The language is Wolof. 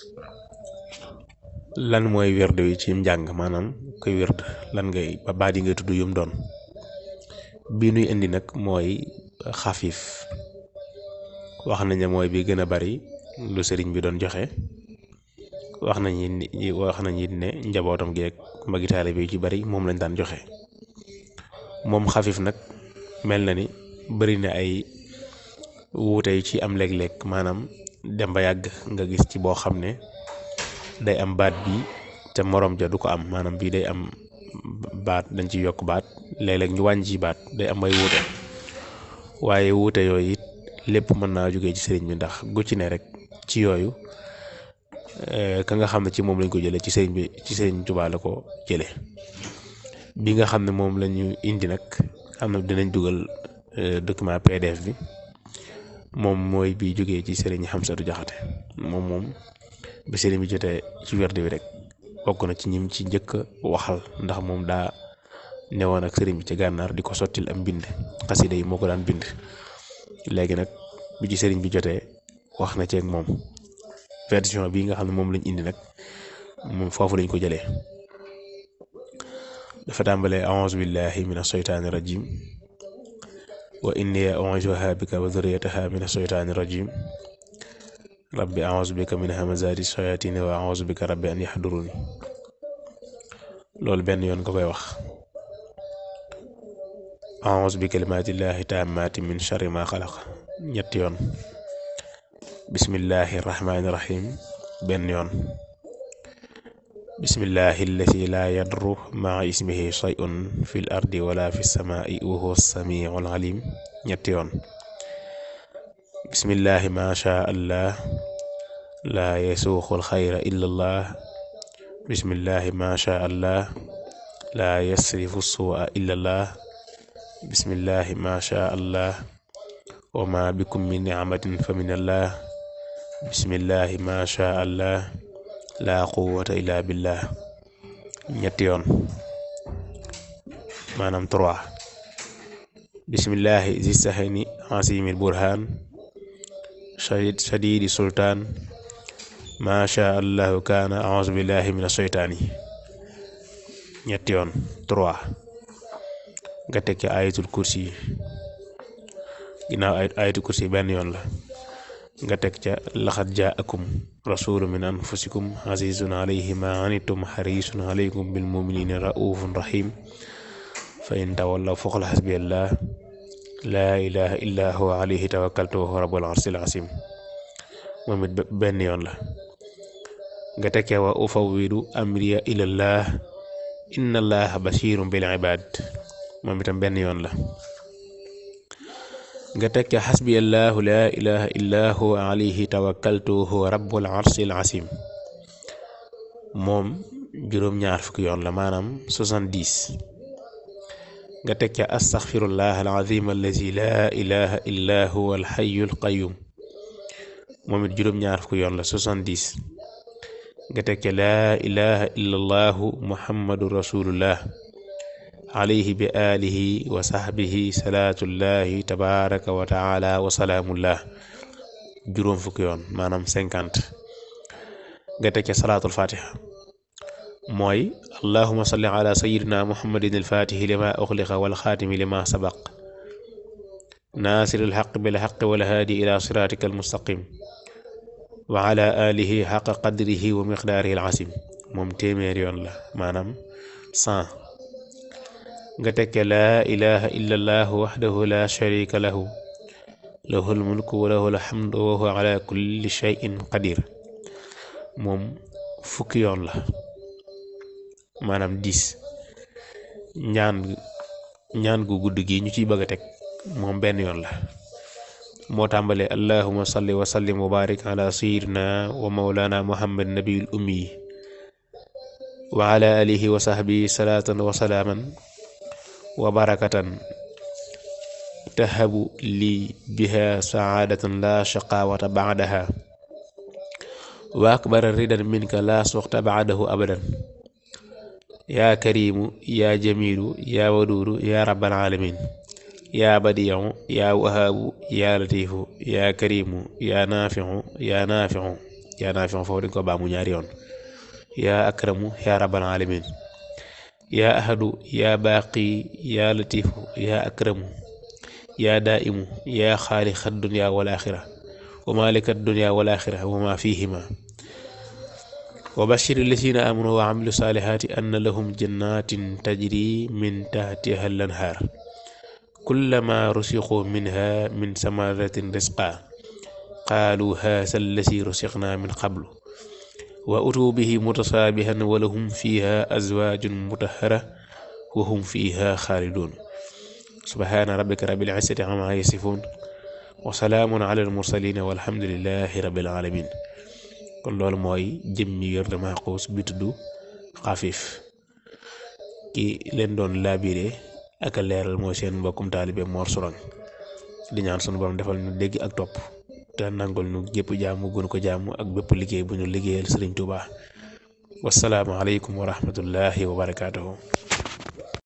lan mooy werd wi ci njàng maanaam koy werd lan ngay ba baat yi ngay tudd yum doon bi nuy indi nag mooy xafiif wax nañ ne mooy bi gën a bari lu sëriñ bi doon joxe wax nañ ni wax nañ it ne njabootam gi ak magi taalibe bi ci bari moom lañ daan joxe moom xafiif nag mel na ni bari na ay wuute yu ci am léeg-léeg maanaam dem ba yàgg nga gis ci boo xam ne day am baat bi te morom ja du ko am maanaam bii day am baat dañ ci yokk baat léeg-léeg ñu wàññi ci baat day am ay wuute waaye wuute yooyu it lépp mën naa jógee ci sëriñ bi ndax gu ci ne rek ci yooyu ka nga xam ne ci moom lañ ko jëlee ci sëriñ bi ci sëriñ Tuubaa la ko jëlee bi nga xam ne moom la ñu indi nag am na dinañ dugal document PDF bi moom mooy bi jógee ci sëriñ Xamsatu Jaxate moom moom bi sëriñ bi jotee ci werd bi rek bokk na ci ñim ci njëkk waxal ndax moom daa newoon ak sëriñ bi ci gànnaar di ko sottil am mbind xasida yi moo ko daan bind léegi nag bi ci sëriñ bi jotee wax na ceeg moom version bi nga xam ne moom lañ indi nag moom foofu lañ ko jëlee dafa tàmbalee a'uuzu billahi min asheytaani rajim wa inni u'iizuha bika wa dhurriyyataha min asheytaani rajim rabbi a'uuzu bika min hamazaati shayaatini wa a'uuzu bika rabbi an yahduruni loolu benn yoon nga koy wax a'uuzu bi kalimaatillaahi taammaati min sharri maa xalaq ñetti yoon bismillahi rahmaani rahim benn yoon bismillahi allati laa yadru maa ismihi shay'un fil ardi wala fi samaai wa huwa samiul alim ñetti yoon bismillahi ma sha allah laa yasuuxul xayra illa allah bismillahi ma sha allah laa yasrifu suua illa allah bismillahi ma sha allah wa ma bikum min nicmatin fa min allah bismillahi ma sha allah laa quwwata illa billah ñetti yoon maanaam trois bismillahi zi sahani asimil burhan shadidi sultaan ma sha allahu kaana auzu billahi min asheytaani ñetti yoon trois nga teg ca ayatul kursi yi ginnaaw ayatul kursi yi benn yoon la nga teg ca laxat jaakum rasulu min anfusikum azizun alayhi ma anittum harisun alaykum bil muminina raufun rahim fa in tawallaw faqul hasbiyallah laa ilaha illa huwa alayhi tawakkaltu wa huwa rabbul arsil azim moom it benn yoon la nga teg ca wa ufawwidu amriya ilallah inna allaha basirun bil ibad moom itam benn yoon la nga teg ca xasbiyallahu laa ilaha illa huwa alayhi tawakkaltu huwa rabbul arsil asim moom juróom-ñaar fukki yoon la maanaam soixante-dix nga teg ca astaxfirullah alazim allazi laa ilaha illa huwa alxayul qayum moom it juróom-ñaar fukki yoon la soixante-dix nga teg ca laa ilaha illa allahu muhammadu rasulullah alayhi bi alihi wa sahbihi salaatullahi tabaraka wa taala wa salaamullah juróom fukki yoon maanaam cinquante nga teg ca salaatul fatiha mooy allahuma salli ala sayidina muhammadin alfatihi lima uxliqa walxaatimi lima sabaq naasiri alxaq bilxaq walhaadi ila siratika almustaqim wa ala alihi xaqa qadrihi wa miqdaarihi alasim moom téeméer yoon la maanaam cent nga tekke laa ilaha illa allah waxdahu la sharika lahu lahul mulku wa lahul hamdu wa huwa ala kulli shay'in qadir moom fukki yoon la maanaam dix ñaan ñaan gu gudd gi ñu ciy bëgg a teg moom benn yoon la moo tàmbalee allahuma salli wa sallim wa barik ala sayidina wa maulana muhammad nabiyul ummi wa ala alihi wa sahbihi salaatan wa salaaman wa barakatan tahabu lii biha saadatan la shaqawata baadaha wa akbara ridan minka la suxta baadahu abadan yaa karimu yaa jamilu yaa waduudu yaa rabbal alamin yaa badiicu yaa wahaabu yaa latiifu yaa karimu yaa naaficu yaa naaficu yaa naa fi foofu dañ ko baamu ñaari yoon yaa akramu yaa rabbal alamin yaa ahadu yaa baaqi yaa latifu yaa akramu yaa daa'imu yaa xaaliqa dunya wal axira wa malika dunya wal axira wa ma fihima wa bashir lazina amanu wa amilu saalihaati anna lahum jannatin tajri min tahtiha al anhaar kullama rusiqu minha min samaratin risqa qaalu haasa allazi rusiqna min qablu wa utuu bihi mutasaabihan wa lahum fiha azwaajun mutahhara wa hum fiha xaalidun subhaana rabbika rabbil izzati ammaa yasifuun wa salaamun ala al mursalin walhamdulillahi rabbil alamin kon loolu mooy jëmmi yor dama xuus bi tudd xafiif ki leen doon laabire ak a leeral mooy seen mbokkum taalibe Mor Sourang di ñaan sunu borom defal ñu dégg ak topp te nangul ñu gépp jaamu gën ko jaamu ak bépp liggéey bu ñu liggéeyal Sëriñ Tuubaa wassalaamu aleykum wa rahmatullahi wa barakaatuhu